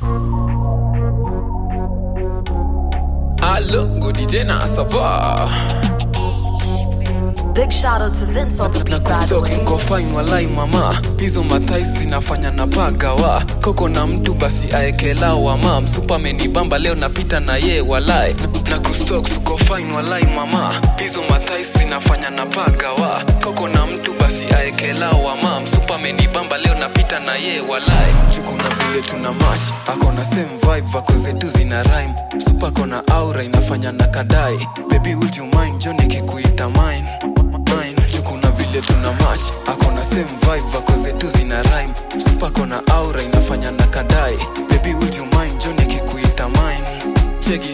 Allo, gudi tena sava Big shout out to Vince on the na beat, by the kustok way. siko fine walai mama hizo mathais zinafanya na pagawa koko na mtu basi aekela wama msupa amenibamba leo napita na ye walai na, na kustok siko fine walai mama hizo mathais zinafanya na pagawa koko na mtu basi aekela wama msupa amenibamba leo napita na ye walai chukuna vile tuna mash akona same vibe vako zetu zina rhyme supa kona aura inafanya na kadai baby would you mind jo nikikuita mine mine chukuna vile tuna mash akona same vibe vako zetu zina rhyme supa kona aura inafanya na kadai baby would you mind jo nikikuita mine cheki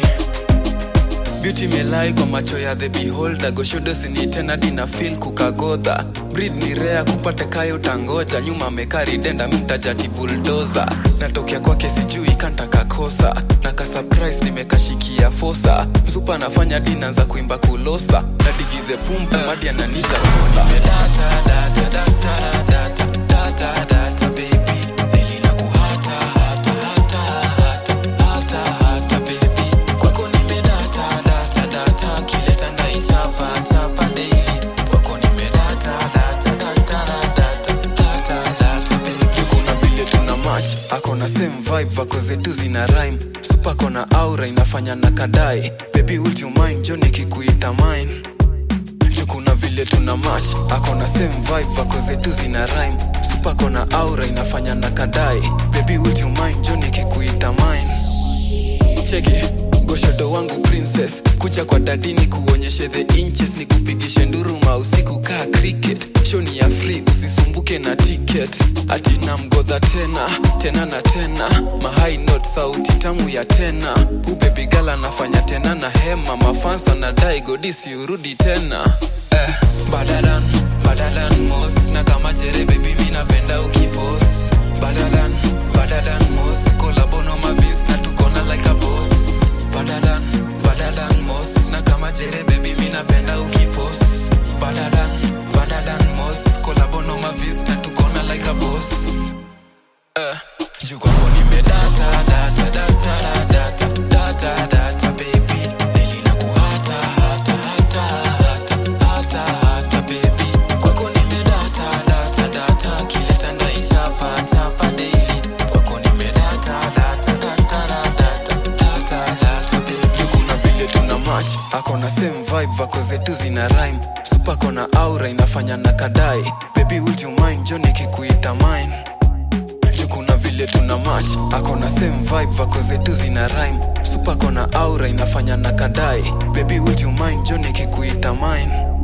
beauty melai kwa macho ya the beholder goshodo sinitena dina fil kukagodha breed ni rea kupate kayo utangoja nyuma mekari denda mtajati buldoza natokea kwake sijui kantakakosa na ka surprise nimekashikia fosa msupa anafanya dina za kuimba kulosa na digi the pump madi ananita sosa data, data, data, data, data, data, baby. Deli na kuhata, hata, hata, hata, hata, hata, baby. Kwako nimedata, data, data, kileta ndaichapa, chapa daily. Kwako nimedata, data, data, data, data, data, baby. Kuna vile tuna mash akona same vibe vako zetu zina rhyme supa kona aura inafanya na kadai baby would you mind jo nikikuita mine juu kuna vile tuna mash akona same vibe vako zetu zina rhyme supa kona aura inafanya na kadai baby would you mind jo nikikuita mine cheki goshodo wangu princess kucha kwa dadini kuonyeshe the inches ni kupigishe nduruma usiku kaa cricket shoni ya free usisumbuke na ticket ati na mgodha tena tena na tena mahai not sauti tamu ya tena ubebigala anafanya tena na hema mafanso anadai godisi urudi tena eh, badadan badadan mos na kama jere bebi mi napenda ukipos badadan badadan mos kolabono mavis na tukona like a boss badadan badadan mos na kama jere bebi mi napenda ukipos badadan badadan mos kolabono mavis na tukona like a boss eh, juu kwako nimedata data data data data data baby deli na kuhata hata hata hata hata hata baby kwako nimedata data data kileta ndaichapa chapa daily kwako nimedata data data data data data baby juu kuna vile tuna mash akona same vibe vako zetu zina rhyme supa kona aura inafanya na kadai baby would you mind jo nikikuita mine juu kuna vile tuna mash akona same vibe vako zetu zina rhyme supa kona aura inafanya na kadai baby would you mind jo nikikuita mine